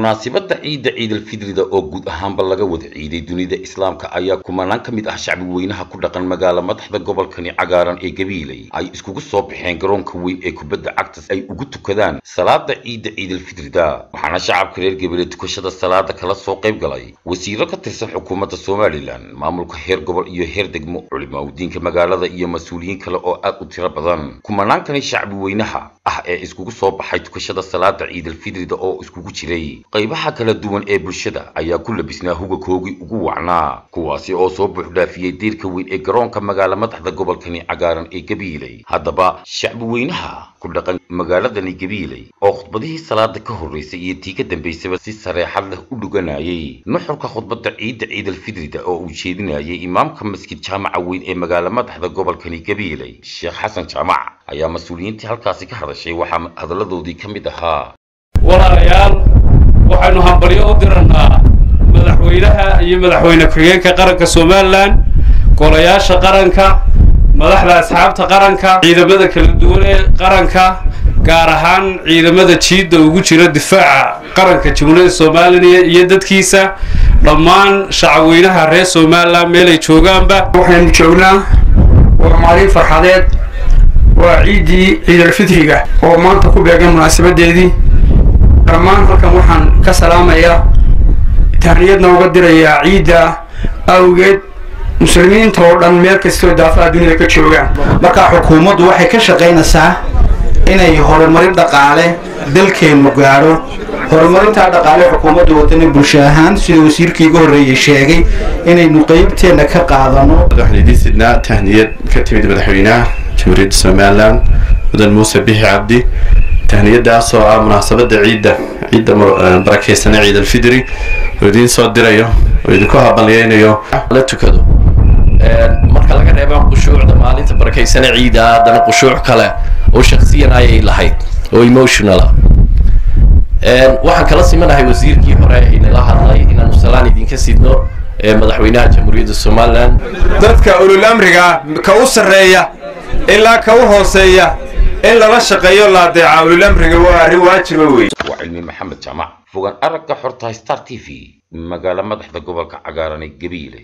munaasabadda ciidda ciidalfidrida oo guud ahaanba laga wada ciiday dunida islaamka ayaa kumanaan ka mid ah shacbi weynaha ku dhaqan magaala madaxda gobolkani cagaaran ee gabiiley ay iskugu soo baxeen garoonka weyn ee kubadda cagtas ay ugu tukadaan salaada ciidda ciidalfidrida waxaana shacabka reer gabiile tukashada salaada kala soo qayb galay wasiiro ka tirsan xukuumadda somalilan maamulka heer gobol iyo heer degmo culimaawidiinka magaalada iyo mas-uuliyiin kale oo aad u tiro badan kumanaankani shacbi weynaha ah ee iskugu soo baxay tukashada salaada ciidalfidrida oo iskugu jiray qaybaha kala duwan ee bulshada ayaa ku labisnaa hugakoogii ugu wacnaa kuwaasi oo soo buuxdhaafiyey diirka weyn ee garoonka magaala madaxda gobolkani cagaaran ee gabiiley haddaba shacbi weynaha ku dhaqan magaaladani gabiiley oo khudbadihii salaada ka horreysay iyo tii ka dambaysaba si sareexad leh u dhuganayay nuxurka khudbadda ciidda ciidalfidrida oo uu jeedinayay imaamka masjid jaamaca weyn ee magaala madaxda gobolkani gabiiley sheekh xasan jaamac ayaa mas-uuliyiintii halkaasi ka hadashay waxaa hadalladoodii ka mid ahaa walaalayaal waxaynu hambalyo u dirannaa madaxweynaha iyo madaxweyne ku-xigeenka qaranka somalilan golayaasha qaranka madaxda asxaabta qaranka ciidamada kala duwan ee qaranka gaar ahaan ciidamada jiidda ugu jira difaaca qaranka jamhuuriyadda somalilan iyo dadkiisa dhammaan shacabweynaha reer somalilan meelay joogaanba waxaynu joognaa waa maalin farxadeed waa ciiddii ciidalfitriga oo maanta ku beegan munaasabadeedii dhammaan halkan waxaan ka salaamayaa tahniyadna uga dirayaa ciidda awgeed muslimiinta oo dhan meel kastoo daafaha dunida ka joogaan marka xukuumaddu waxay ka shaqaynaysaa inay horumarin dhaqaale dalkeennu gaadho horumarintaa dhaqaale xukuumaddu wadani bulsho ahaan sida wasiirkii iga horreeyey sheegay inaynu qeybteenna ka qaadano waxaan idiin sidnaa tahniyad ka timid madaxweynaha jamhuuriyadda somalilan mudan muuse bixi cabdi tahniyadaas oo ah munaasabadda ciidda ciidda barakeysana ciid alfidri oo idiin soo dirayo oo idinku habalyeynayo la tukado marka laga reeba qushuucda maalinta barakeysana ciida haddana qushuuc kale oo shaksiyan ayay lahayd oo emotionala waxaan kala simanahay wasiirkii hore inala hadlay inaanu salaan idinka sidno madaxweynaha jamhuuriyadda somalilan dadka ulul amriga ka u sarreeya ilaa ka u hooseeya in lala shaqeeyo la adeeca ulul amriga waa arrin waajiba wey waa cilmi maxamed jaamac fogaan aragga xorta star t v magaala madaxda gobolka cagaaran ee gabiile